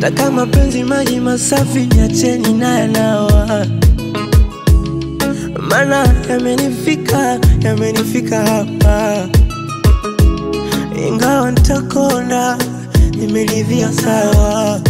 na kama penzi maji masafi, yacheni na yanawa, mana yamenifika, yamenifika hapa, ingawa nitakonda, nimeridhia sawa,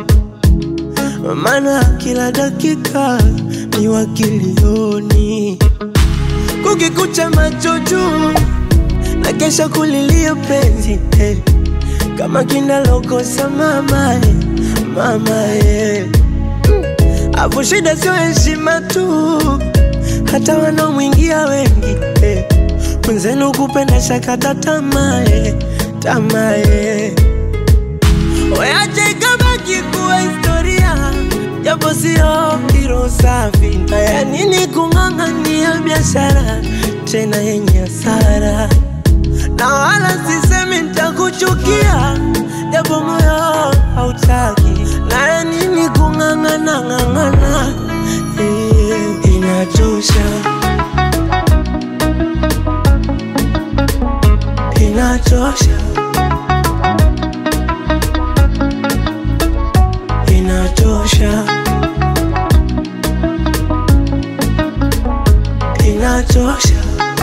mana kila dakika ni wakilioni, kukikucha macho juu na kesha kulilia penzi eh. Kama kinalokosa mama eh, mama eh. Afu shida sio heshima tu, hata wanaomwingia wengi eh. Mwenzenu kupenda shakata tamaa eh, tamaa eh. Weache ikabaki kuwa historia, japo sio hilo safi. Haya nini kung'ang'ania biashara tena yenye hasara, na wala sisemi nitakuchukia, japo moyo hautaki. Haya nini kung'ang'ana ng'ang'ana, eh, inachosha, inachosha, inachosha, inachosha.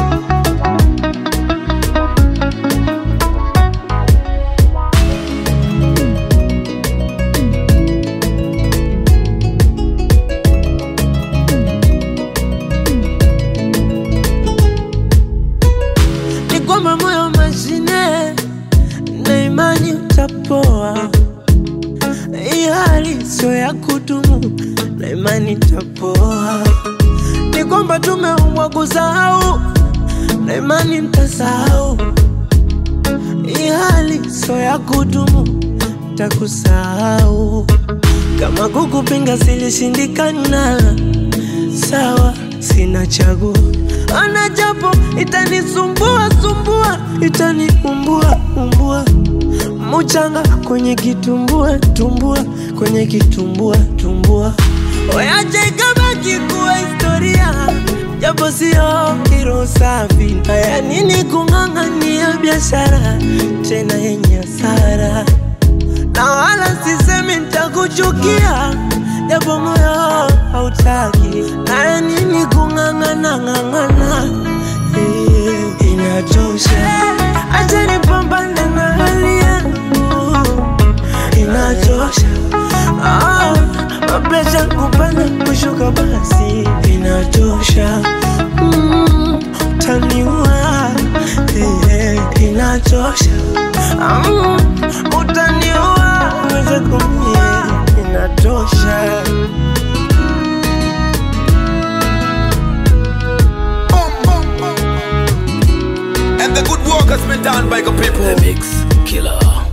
ni kwamba moyo mashine na imani utapoa. Hii hali sio ya kudumu na imani itapoa. Ni kwamba tumeumbwa kusahau na imani mtasahau. Hii hali sio ya kudumu, takusahau. Kama kukupinga silishindikana, sawa, sina chaguo. Ana japo itanisumbua sumbua, itaniumbua umbua, muchanga kwenye kitumbua tumbua, kwenye kitumbua tumbua. Oyache ikabaki kuwa historia, japo sio hilo safi. Haya nini kung'ang'ania biashara tena yenye hasara, na wala sisemi nitakuchukia, japo moyo hautaki. Haya nini kung'ang'ana ng'ang'ana, eh, inachosha. Acha nipambane na hali yangu, inachosha. Ah, mapresha kupanda kushuka, basi inachosha. Mm, utaniua eh, eh, inachosha. Mm, utaniua uweze kumie, inatosha. And the good work has been done by the people. The Mix Killer.